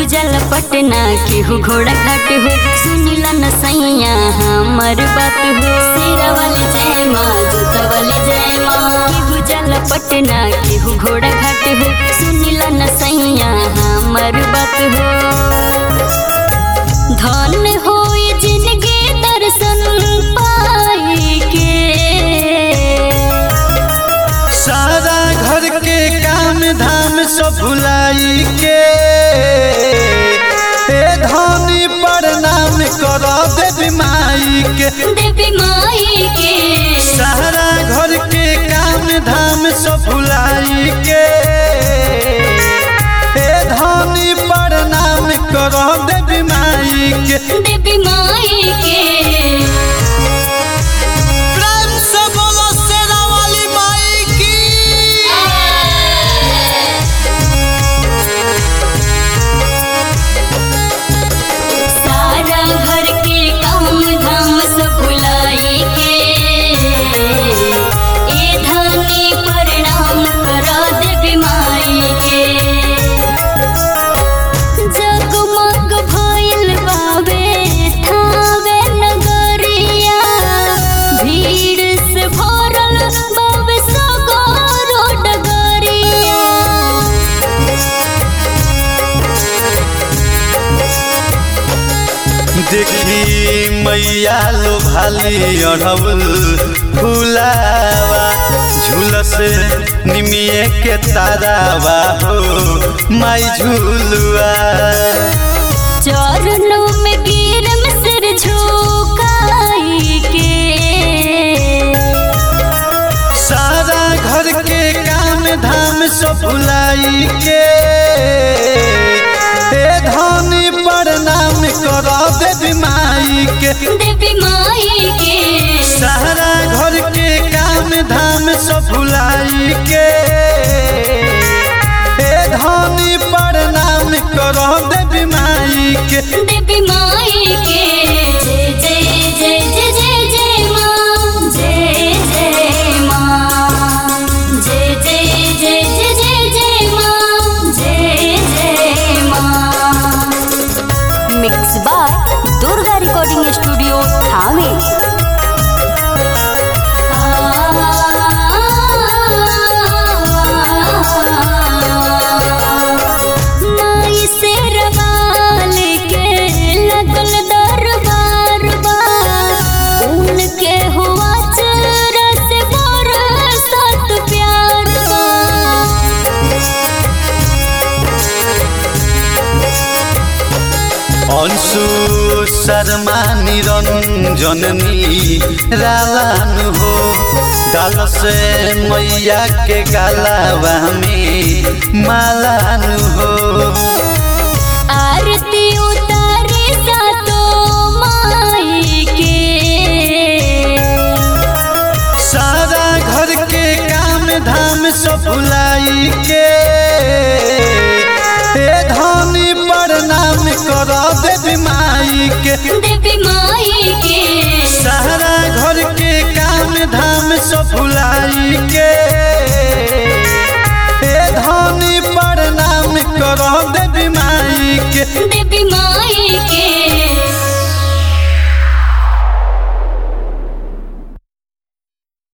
गुजल पटना केहू घोड़ा घाट हो सुनिला न सैया हमर बात हो शेरा वाले जय माँ जोता वाले जय माँ गुजल पटना केहू घोड़ा घाट हो सुनिला न सैया हमर बात हो धन हो जिनके दर्शन पाए के सारा घर के काम धाम सब भुलाई के ए धनी प्रणाम कर देवी माई के देवी माई के सारा घर के काम धाम सब भुलाई के ए धनी प्रणाम कर देवी माई के देवी माई के प्रेम से बोलो शेरा वाली माई की सारा घर के काम धाम सब भुलाई के ए धनी प्रणाम करा देवी माई के जगमग भइल बाबे थावे नगरिया भीड़ से भरल बाबे सगरो डगरिया देखी मैया लो भाली अढ़बल फुलावा झूलस निमिये के तारावा हो माई झूलुआ चरणों में गिरम सिर झुकाई के सारा घर के काम धाम सब भुलाई के ए धनी प्रणाम कर देवी माई के देवी माई के सारा घर के काम धाम सब भुलाई के ए धनी प्रणाम कर देवी माई के देवी माई के जय जय जय जय जय जय माँ जय जय माँ जय जय जय जय जय जय माँ जय जय माँ mix by Durga recording studio Thawe माई से रवाल के लगल दरबार बा उनके हुआ चरस बरसत प्यार बा अंशु शर्मा निरंजन रालान हो डाल से मैया के गालावा में मालान हो आरती उतारे सातो माई के सारा घर के काम धाम सब भुलाई के ए धनी प्रणाम कर देवी माई के देवी माई के सारा घर के काम धाम सब भुलाई के ए धनी प्रणाम कर देवी